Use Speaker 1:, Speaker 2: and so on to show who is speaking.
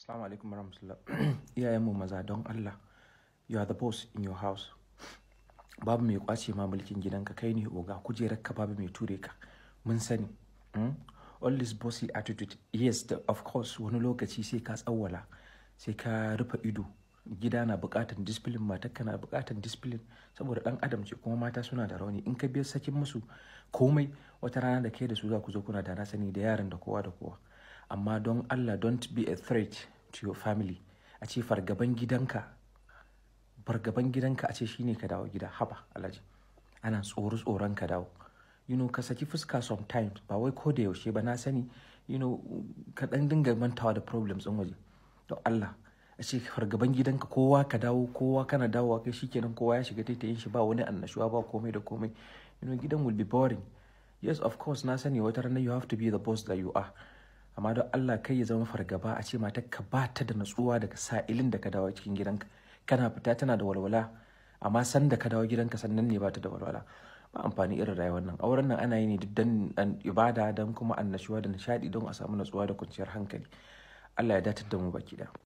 Speaker 1: Assalamu alaikum warahmatullah. Iyayenmu maza don Allah, you are the boss in your house. Babu mai kwace ma mulkin gidanka kai ne oga kujerar ka babu mai ture ka. Mun sani. Mm? All this bossy attitude, yes, the, of course, wani lokaci sai ka tsawwala, sai ka rufe ido. Gida na buƙatar discipline, matarka na buƙatar discipline, saboda ɗan adam ce kuma mata suna da rauni. In ka biya sakin musu komai, wata rana da kai da su za ku zo kuna da na sani da yaran da kowa da kowa. Amma don Allah, don't be a threat to your family. A ce fargaban gidanka, fargaban gidanka a ce shine ka dawo gida, haba alhaji. Ana tsoro tsoron ka dawo. You know, ka saki fuska sometimes, ba wai ko da yaushe ba na sani, you know, ka ɗan dinga mantawa da problems ɗin waje. Don Allah, a ce fargaban gidanka kowa ka dawo, kowa kana dawowa kai shikenan kowa ya shiga taitayin shi ba wani annashuwa ba komai da komai. You know, gidan will be boring. Yes, of course, na sani wata rana you have to be the boss that you are. Amma don Allah kai ya zama fargaba a ce matarka ba ta da natsuwa daga sa'ilin da ka dawo cikin gidanka. Kana fita tana da walwala, amma san da ka dawo gidanka sannan ne ba ta da walwala. Ba amfani irin rayuwar nan. Auren nan ana yi ne don ibada don kuma annashuwa da nishaɗi don a samu natsuwa da kwanciyar hankali. Allah ya datar da mu baki da.